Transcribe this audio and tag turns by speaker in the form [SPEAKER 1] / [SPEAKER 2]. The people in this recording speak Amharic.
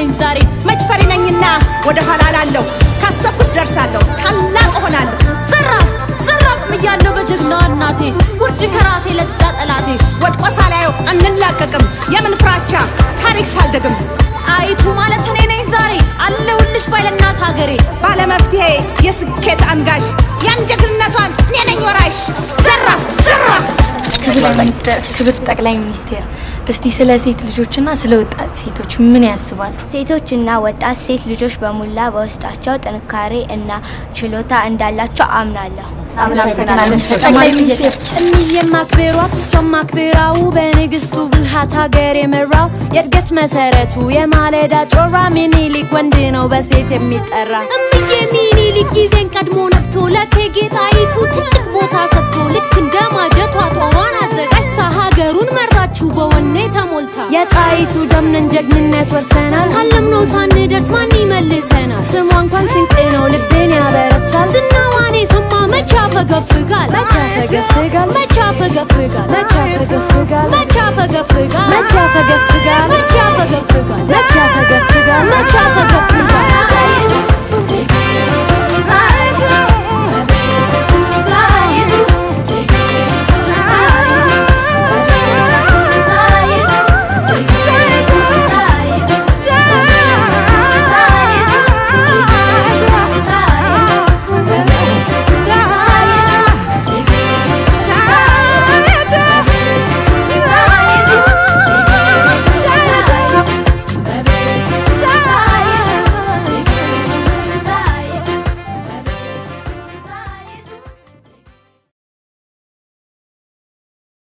[SPEAKER 1] ነኝ ዛሬ
[SPEAKER 2] መች ፈሪ ነኝና ወደ ኋላ ላለሁ ካሰብኩት ደርሳለሁ ታላቅ እሆናለሁ
[SPEAKER 1] ዘራፍ ዘራፍ እያለሁ በጀግናዋ እናቴ ውድ ከራሴ ለዛ ጠላቴ
[SPEAKER 2] ወድቆ ሳላየው አንላቀቅም የምን ፍራቻ ታሪክ ሳልደግም
[SPEAKER 1] ጣይቱ ማለት እኔ ነኝ ዛሬ አለሁልሽ ባይለናት ሀገሬ
[SPEAKER 2] ባለመፍትሄ የስኬት አንጋሽ ያን ጀግንነቷን እኔ ነኝ ወራሽ ዘራፍ ዘራፍ
[SPEAKER 3] ክብር ጠቅላይ ሚኒስቴር እስቲ ስለ ሴት ልጆችና ስለ ወጣት ሴቶች ምን ያስባሉ?
[SPEAKER 4] ሴቶችና ወጣት ሴት ልጆች በሙላ በውስጣቸው ጥንካሬ እና ችሎታ እንዳላቸው አምናለሁ።
[SPEAKER 3] ጠቅላይ ሚኒስቴር
[SPEAKER 1] እኒዬም አክብሯት እሷም አክብራው በንግስቱ ብልሃት ሀገር የመራው የእድገት መሰረቱ የማለዳ ጮራ ሚኒሊክ ወንድ ነው በሴት የሚጠራ
[SPEAKER 5] እምዬ ሚኒሊክ ጊዜን ቀድሞ ነቅቶ ለእቴጌ ጣይቱ ትልቅ ቦታ ሰጥቶ ልክ እንደ ማጀቷ ጦሯን አዘጋጅታ ሀገሩን መራችው በወኔ ተሞልታ
[SPEAKER 1] የጣይቱ ደምነን ጀግንነት ወርሰናል
[SPEAKER 5] ካለምነው ሳንደርስ ማን ይመልሰናል?
[SPEAKER 1] ስሟ እንኳን ስንቅ ነው ልቤን ያበረታል
[SPEAKER 5] ዝናዋን የሰማ መቼ ያፈገፍጋል?
[SPEAKER 1] መቼ ያፈገፍጋል
[SPEAKER 5] መቼ ያፈገፍጋል?
[SPEAKER 1] መቼ ያፈገፍጋል
[SPEAKER 5] መቼ ያፈገፍጋል?
[SPEAKER 1] መቼ ያፈገፍጋል
[SPEAKER 5] መቼ ያፈገፍጋል?
[SPEAKER 1] መቼ ያፈገፍጋል
[SPEAKER 5] መቼ ያፈገፍጋል?